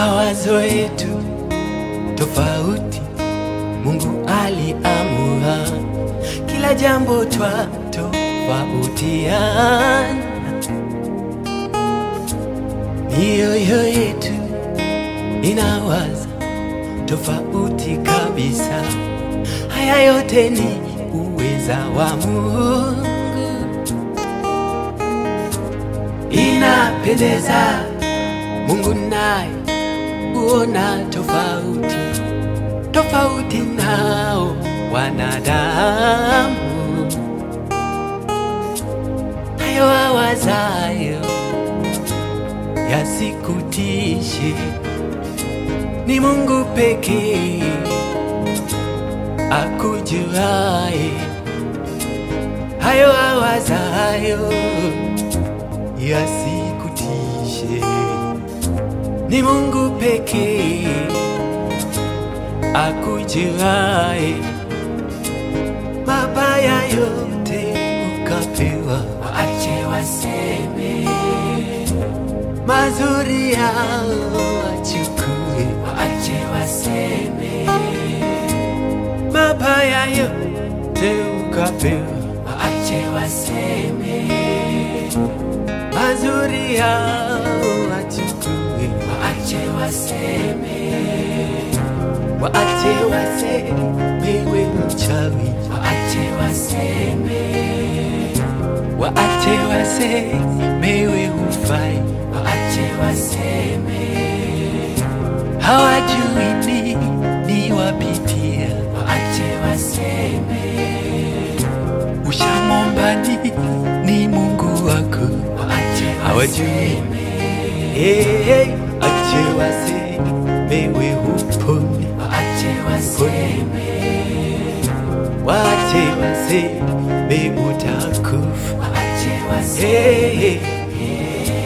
mawazo yetu tofauti, Mungu aliamua kila jambo twa tofautiana, mioyo yetu inawaza tofauti kabisa. Haya yote ni uweza wa Mungu, inapendeza Mungu naye huona tofauti tofauti nao wanadamu, hayo awazayo yasikutishe, ni Mungu pekee akujuaye hayo awazayo yasikutishe, ni Mungu pekee akujuaye mabaya yote ukapewa, waache waseme, mazuri yao wachukue, waache waseme, mabaya yote ukapewa, waache waseme, mazuri yao wachukue, waache waseme, waache wasemewe mchawi, waache waseme, waache wasemewe hufai, waache waseme, hawajui nini wapitia, waache waseme, ushamwomba nini Mungu wako, waache hawajui hey, hey, ache wasemewe hupone, waache waseme, waache waseme utakufa. waache waseme. Hey, hey.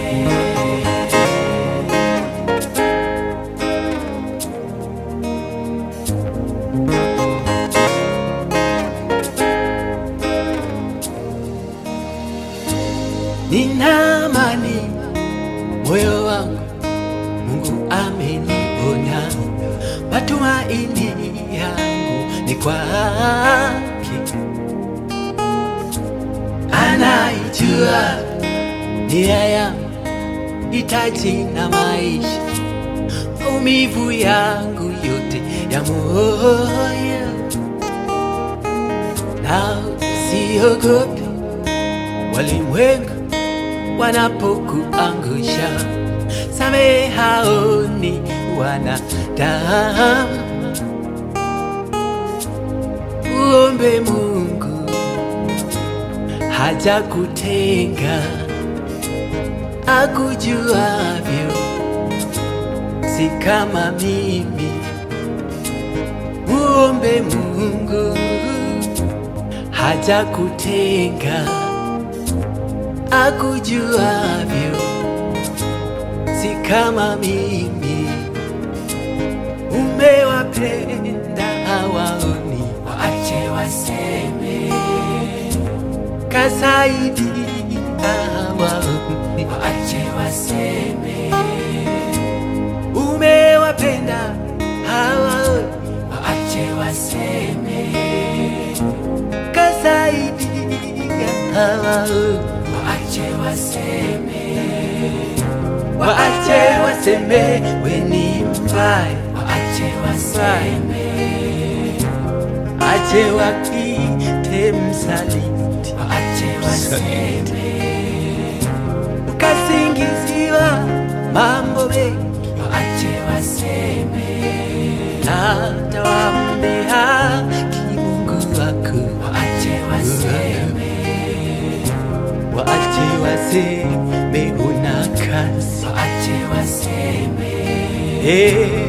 Nina amani moyo wangu, Mungu ameniponya, matumaini yangu ni kwake, anaijua nia yangu, hitaji na maisha, maumivu yangu yote ya moyo, na siogopi walimwengu wanapokuangusha, samehe hao ni wanadamu. Uombe Mungu hajakutenga, akujuavyo, si kama mimi. Muombe Mungu hajakutenga akujuavyo, si kama mimi. Umewapenda hawaoni, Waache waseme, kasaidia hawaoni. waache waseme, Umewapenda hawaoni, waache waseme, kasaidia hawaoni. waache waseme, Waache waseme we ni mbaya, waache waseme, ache wakite msaliti, waache waseme, ukasingiziwa mambo mengi waache waseme, hata wambe haki Mungu wako, waache waseme, waache waseme una kazi waache waseme, eh,